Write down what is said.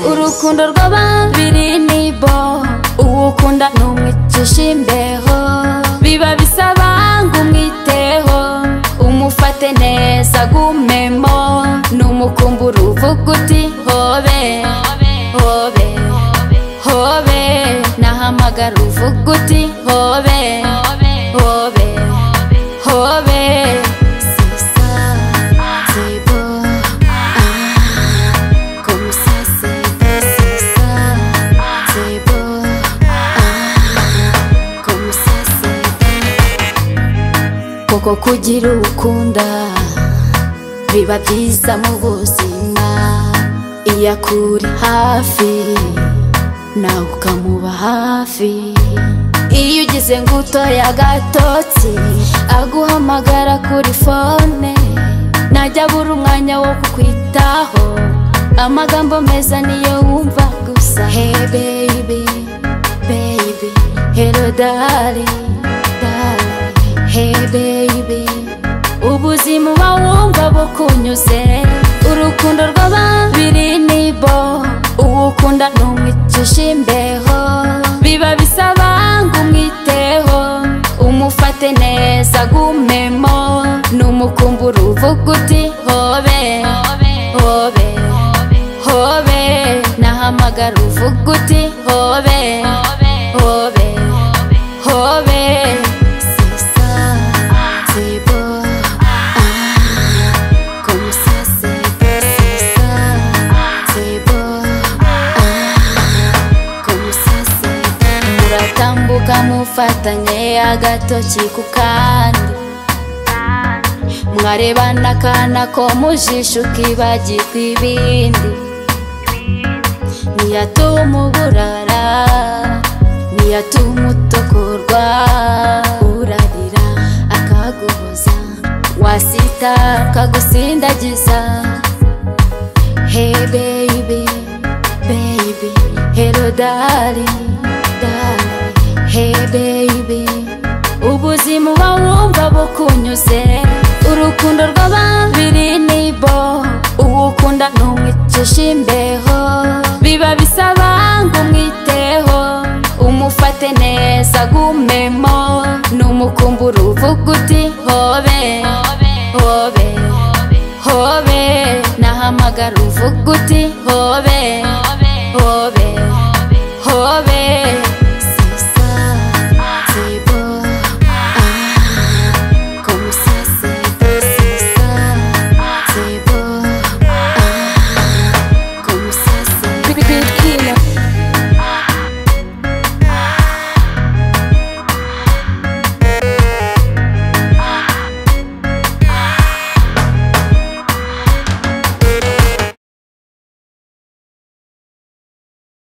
urukundo rw'ababiri ni bo uwo ukunda ni umwicisha imbeho biba bisaba ngo umwiteho umufate neza agumemo numukumbura uvuga uti hobe hobe hobe nahamagara uvuga uti hobe hobe hobe sisa sibo ah como ça c'est sisa sibo ah como ça c'est koko kugira uwo ukunda biba byiza mu buzima iyo akuri hafi nawe ukamuba hafi iyo ugize ngo utoye agatotsi aguhamagara kuri fone najya abura umwanya wo kukwitaho amagambo meza niyo wumva gusa hey baby baby hello darling darling Hey baby ubuzima uba wumva bukunyuze urukundo rw'ababiri ni bo uwo ukunda ni umwicisha imbeho biba bisaba ngo umwiteho umufate neza agumemo numukumbura uvuga uti hobe hobe hobe nahamagara uvuga uti hobe hobe hobe sisa sibo ah como ça c'est beau sisa sibo ah como ça c'est beau muratambuka mufatanye agatoki ku kandi mwarebana akana ko mu jisho ukibagirwa ibindi ntiyatuma uburara ntiyatuma utokorwa urarira akaguhoza wasita akagusindagiza Hey baby, baby, hello darling, darling. Hey baby, ubuzima uba wumva bukunyuze urukundo rw'ababiri ni bo uwo ukunda ni umwicisha imbeho biba bisaba ngo umwiteho umufate neza agumemo numukumbura uvuga uti hobe hobe hobe nahamagara uvuga uti hobe